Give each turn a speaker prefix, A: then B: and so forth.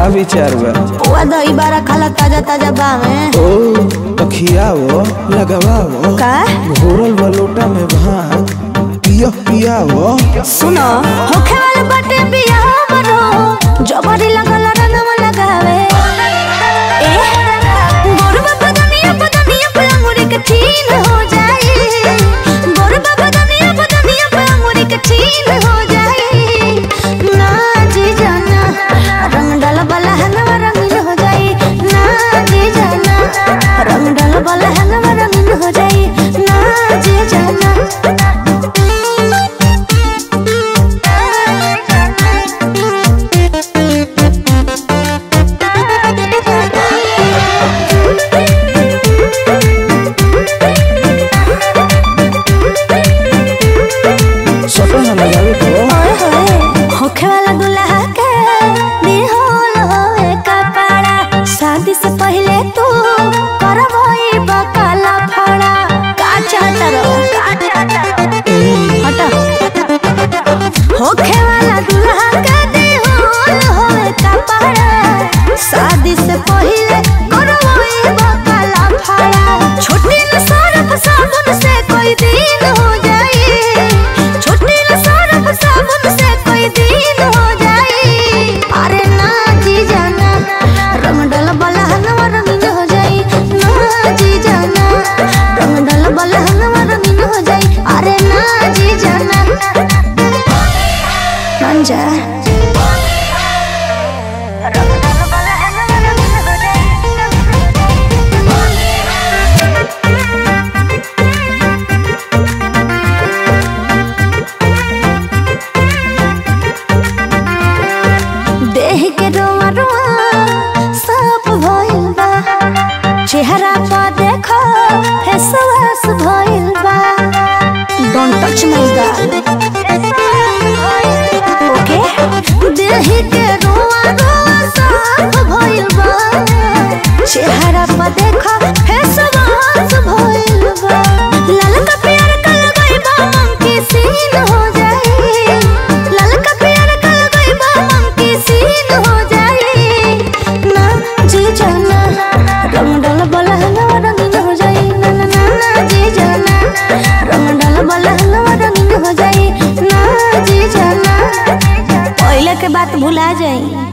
A: विचार बा
B: पुआ दही बारा खाला ताजा ताजा बावे
A: ओ तो खियावो लगवावो
B: का
A: घोरल बा लोटा में भांग पियो पियावो
B: सुनो होखे वाले बाटे बिया हमरो जबरी लगल रंगवा लगावे ए गोरबा बदनिया बदनिया पे अंगूरी के छीन हो जाए गोरबा बदनिया बदनिया पे अंगूरी के छीन हो जाए ना जी जाना रंग डाल वाला हनवा रंगीन हो जाए ना जी जाना रंग डाल वाला हनवा रंगीन हो जाए ना जी जाना
A: सटो ना लगावे तो
B: ओए होए होखे वाला दुल्हा के दिहोल होए कपड़ा शादी से पहले तू करवई बकाला फड़ा का चाहता रो का चाहता रो हटा होखे वाला दुल्हा के दिहोल होए कपड़ा शादी से पहले करवई बकाला फड़ा छोटी न सरफ साबुन से कोई दिन हो जाए छोटी न सरफ साबुन से कोई दिन हो जाए अरे ना जी जाना रंग डल बला हनवा रंगीन हो जाए ना जी जाना रंग डल बला हनवा रंगीन हो जाए अरे ना जी जाना मान जा रंग डल बला हनवा रंगीन हो देह के रोआ रोआ सब भइल बा चेहरा पर देखो फेसवास भइल बा डोंट टच माय गाल ओके देह के रोआ रोआ सब भइल बा चेहरा पर देखो फेसवास भइल बा लाल का प्यार का लगाई बा मन की सीन हो जाए लाल का प्यार का लगाई बा मन की सीन हो जाए ना जी जाना रंग डाल बला हलवा रंगीन हो जाए ना ना ना ना जी जाना रंग डाल बला हलवा रंगीन हो जाए ना जी जाना पहले के बात भुला जाए